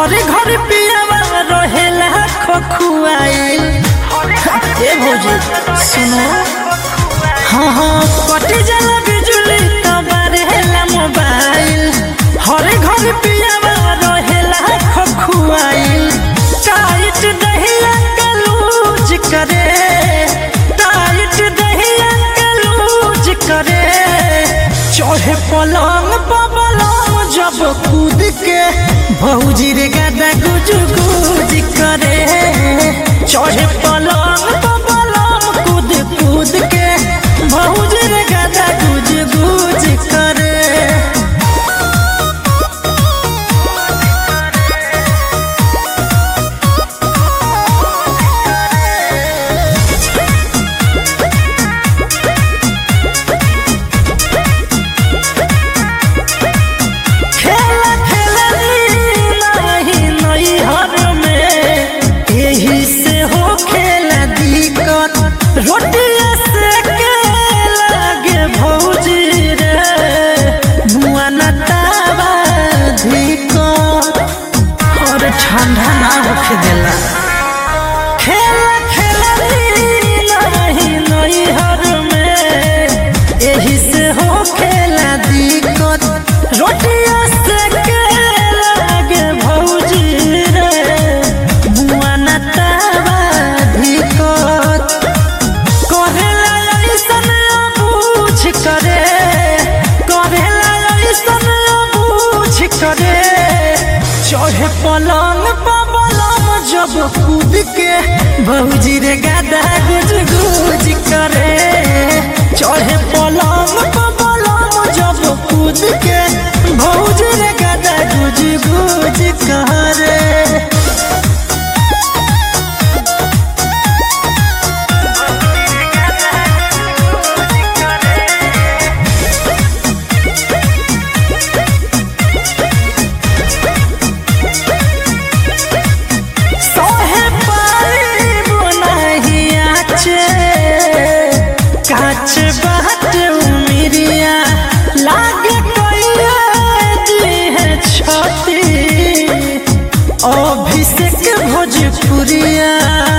हरे घर पियावा रहेला खखुआइल ए भौजी सुनो हाँ हाँ कटी जाला बिजुली तब रहेला मोबाइल हरे घर पियावा रहेला खखुआइल टाइट दहिया के लूज करे टाइट दहिया के लूज करे चढ़े पलंग पलंग जब कूद के भौजी रे गादा गुज गुज करे चढ़े पलंग पलंग कूद कूद के भौजी रे गादा गुज गुज करे खेला खेलनी नहीं नैहर में यही से हो खेला दिक्कत रोटिया से के लागे भौजी रे मुआ न तावा दिक्कत और ठंडा ना होखे देला खेला खेलनी नहीं नैहर में यही से हो खेला दिक्कत रोटिया से के लागे भौजी रे मुआ न तावा दिक्कत करेला ऐसन बूझ करे करेला ऐसन बूझ करे चढ़े पलंग पलंग जब कूद के भौजी रे गादा गुज गुज करे चढ़े पलंग पलंग जब कूद के भौजी रे गादा गुज गुज करे सोहे पाइब नाही आचे काच बाट उमिरिया लागे कइया दी है छती अभिषेक भोजपुरिया